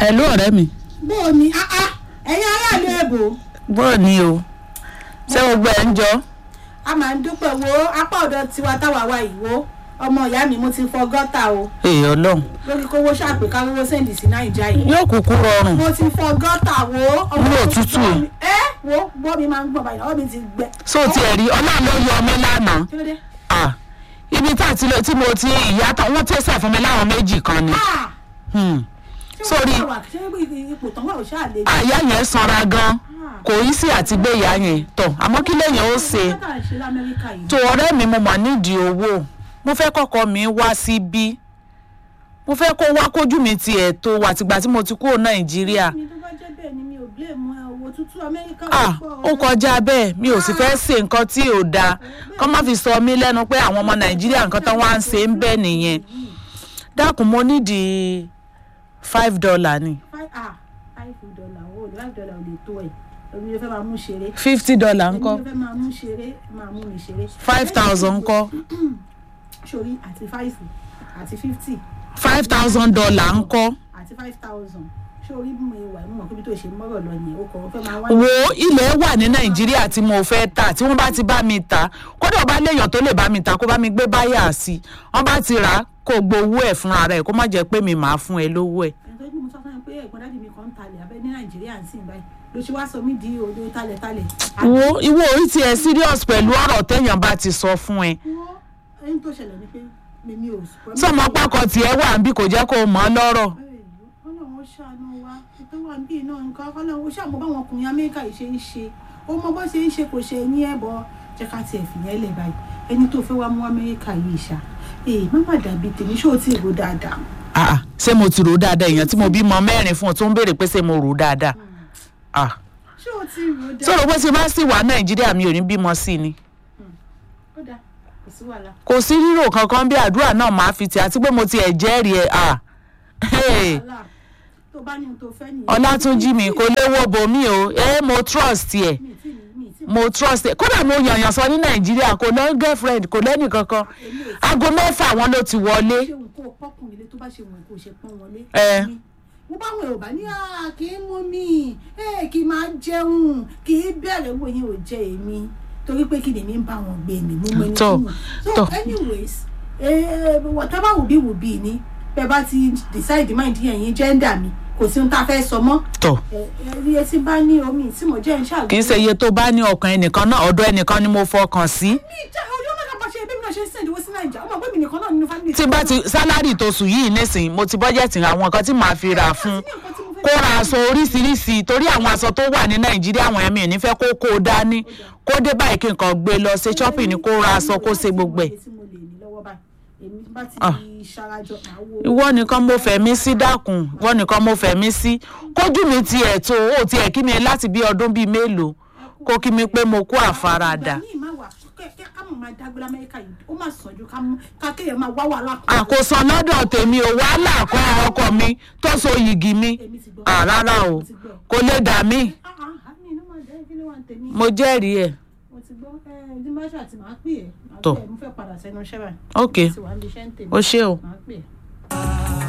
hello ọ̀rẹ́ mi bó o ní ah ah ẹ̀yin aráàlú èbò bọ́ọ̀ ni o ṣé gbogbo ẹ̀ ń jọ a máa ń dúpẹ́ wo apá ọ̀dọ̀ tiwa táwa wa ìwó ọmọ ìyá mi mo ti fọ gọ́tà o èè ọlọ́run lórí kówó ṣàpè káwówó sẹ́ǹdì sí nàìjíríà yìí yóò kúkú rọrùn mo ti fọ gọ́tà wo ọmọ Ní tó òtútù. fọ́ mi- ẹ wo bọ́ mi máa ń gbọ̀n báyìí ọwọ́ mi ti gbẹ. so tiẹ̀ rí ọlọ́run ló yọ ọmọ lánàá kí ló dé. ah ibi tá àti lọ tí mo ti ìyá tán wọ́n tẹ̀sẹ̀ fún mi láwọn méjì kan ni Ah! Hmm. Ṣé Sórí- wọ́n wà ṣé ipò tán wà ó ṣáà lè. àyà yẹn sanra gan kò í sí àti gbé ìyá yẹn tọ̀ àmọ́ kí lèèyàn ó ṣe Kọ́tà ń ṣe lamẹ́ríkà yìí. tó ọ̀rẹ́ mi mo mà nídìí owó mo fẹ́ kọ́kọ́ mi wá síbí mo fẹ́ kó wá kójú mi tiẹ̀ tó wà tìgbà tí mo ti kúrò nàìjíríà mi tó bá jẹ́ bẹ́ẹ̀ ni mi ò blame ẹ owó tútù amẹ́ríkà ah ó kọjá bẹ́ẹ̀ mi ò sì fẹ́ ṣe nǹkan tí ò dáa kọ́ má fi sọ mí lẹ́nu pé àwọn ọmọ nàìjíríà nǹkan tán wá ń ṣe ń bẹ́ẹ̀ nìyẹn dákun mo nídìí five dollar ni five ah five dollar owó five dollar ò lè tó ẹ̀ èmi ló fẹ́ máa mú ṣeré. fifty dollar èmi ńkọ́ ló fẹ́ máa mú ṣeré máa mú mi ṣeré. five thousand ńkọ́ sori àti five àti fifty five thousand dollar ńkọ́ àti five thousand sori bí mo wà mo mọ̀ pé bí tó ṣe mọ́rọ̀ lọ yẹn o kàn fẹ́ máa wá. wo ilẹ̀ wà ní nàìjíríà tí mo fẹ́ tà tí wọ́n bá ti bá mi tà kódà ọba léèyàn tó lè bá mi tà kó bá mi gbé báyà sí i wọ́n bá ti rà á kó gbowó ẹ̀ fúnra rẹ̀ kó má jẹ́ pé mi máa fún ẹ lówó ẹ̀. ẹni tó ní mo sọ fún ẹ pé ẹ̀gbọ́n dáàdì mi kan ń talẹ̀ abẹ́ ní nàìjíríà ń sìn báyìí ló ṣe wá sọ mí di odò talẹ̀talẹ̀. wo ìwọ orí tiẹ̀ serious pẹ̀lú ọ̀rọ̀ téèyàn bá ti sọ fún ẹ. wo ẹni tó ṣẹlẹ̀ ni pé mímí ò. sọmọ pákọ tiẹ̀ wà ń bí kò jẹ́ kó o mọ̀ ọ́ lọ́rọ̀. ọlọ́run ó ṣàánú wa ètò wà ń bí iná nǹkan ọlọ́run ó ṣàmọ́ báwọn ọkùnrin amẹ́ríkà yìí ṣe ń ṣe ó mọ bó ṣe ń ṣe kò ṣe ní ẹ̀bọ jẹ́ ká tiẹ̀ fìyẹn lẹ̀ báyìí ẹni tó fẹ́ wá mú amẹ́ríkà yìí ṣá ee má má dàbí tèmi ṣé o ti rò dáadáa Ah, ah, ṣé mo ti rò ó dáadáa èèyàn tí mo bímọ mẹ́rin fún ọ tó ń béèrè pé ṣé mo rò ó dáadáa. Ah, ṣé o ti rò dáadáa sọ̀rọ̀ pé tí bá sì wà nàìjíríà mi ò ní bímọ sí ni. ó dáa kò sí wàhálà kò sí rírò kankan bí àdúrà náà máa fi tì àti pé mo ti ẹ̀ jẹ́rìí ẹ̀ ah. Hey. wàhálà tó bá ní ohun tó fẹ́ nìyẹn ọlátúnjì mi kò léwó bomi o ẹ mo trust ẹ mi ì tí mi ì tí mo trust ẹ kódà mo yànyàn sọ ní nàìjíríà kò lọ girlfriend kò lẹ́nì kankan aago mẹ́fà wọn ló ti wọlé ṣe òun kó pọ́kùnrin ilé tó bá ṣe òun kó ṣe pọ́n wọlé. Ẹ. mo bá wọn ò bá ní à kì í mú mi ẹ kì í máa jẹun kì í bẹ̀rẹ̀ wo yín ò jẹ èmi torí pé kí lèmi ń bá wọn gbé mi mo mọ ẹni Tọ́, tí mo so tọ́. anyways eh, whatever will be will be ni bẹ́ẹ̀ bá ti decide mind yẹn yín gender mi kò sí ohun tá a fẹ́ sọ mọ́ tọ ẹ ẹ rí etí bá ní omi tí mo jẹ́ ń ṣàgbé. kì í ṣe iye tó bá ní ọkàn ẹnìkan náà ọ̀dọ̀ ẹnìkan ni mo fọkàn sí mi jẹ́ ọjọ́ náà bá ṣe bí mi náà ṣe ń send owó sí nàìjíríà ọmọ pé mi nìkan náà nínú family. tí bá ti sálárì tó sùn yìí nísìnyí mo ti bọ́jẹ̀tì àwọn nǹkan tí màá fi rà fún kó ra aṣọ oríṣiríṣi torí àwọn aṣọ tó wà ní nàìjíríà àwọn ẹ̀mí ò ní fẹ́ kó kó o dání kó dé báyìí kí nǹkan gbé lọ ṣe shopping ni kó ra aṣọ kó ṣe gbogbo ẹ̀. tí mo lè ní lọ́wọ́ báyìí èmi bá ti Ah. ṣarajọ àwo. ìwọ nìkan mo fẹ̀mí sí dákun ìwọ nìkan mo fẹ̀mí sí kójú mi tiẹ̀ tó o tiẹ̀ kí mi láti bí ọdún bíi mélòó kó kí mi pé mo kó àfaradà. ìgbà míì máa wà kẹ́kẹ́ ká mọ̀ máa dágbé lamẹ́ríkà yìí ó máa sàn ju ká mú ká kéèyàn máa wá wàhálà kan. àkóso lọ́dọ̀ tèmi ò wàhálà kan ọkọ mi tó so yìgì mi èmi ti gbọ́. Ah, rárá o mo ti gbọ́. kò lè dà mí Ah, ah, ah, mi inú máa jẹ́ kí ló wà ní tèmi. mo jẹ́rìí ẹ̀ mo ti gbọ́ ẹ ẹ dimasha àti màá pè é. Màá Tọ́. pè é, mo fẹ́ padà sẹ́nu iṣẹ́ báyìí. ok ti wà níbi iṣẹ́ ń tèmi. o ṣé o. màá pè é.